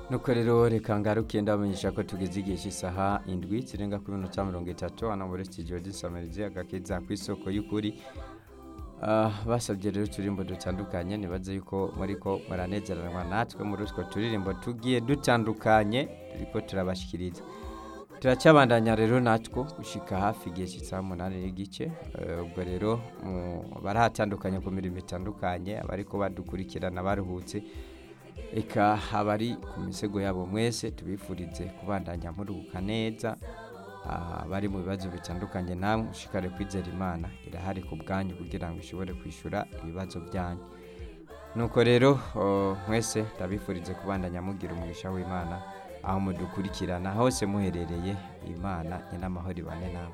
nuko rero reka ngaruke ndabamenyesha ko tugeze igihe cy'isaha indwi zirenga kuri minota mirongo itatu hano muri studio dusamirizi agakeza ku isoko y'ukuri Ah, basabye rero uturirimbo dutandukanye nibaze yuko muriko muranezeranwa natwe muri utwo turirimbo tugiye dutandukanye turiko turabashikiriza turacyabandanya rero natwo gushika hafi igihe cy'isaha umunani n'igice Eh, ubwo rero mu- barahatandukanye ku mirimo itandukanye abariko badukurikirana baruhutse eka abari ku misego yabo mwese tubifurize kubandanya muruhuka neza Ah, abari mu bibazo bitandukanye namwe ushikare kwizera imana irahari ku bwanyu kugira ngo ishobore kwishyura ibibazo byanyu nuko rero oh, mwese ndabifurize kubandanya mugira umugisha w'imana aho mudukurikirana hose muherereye imana n'amahoro ibane nawe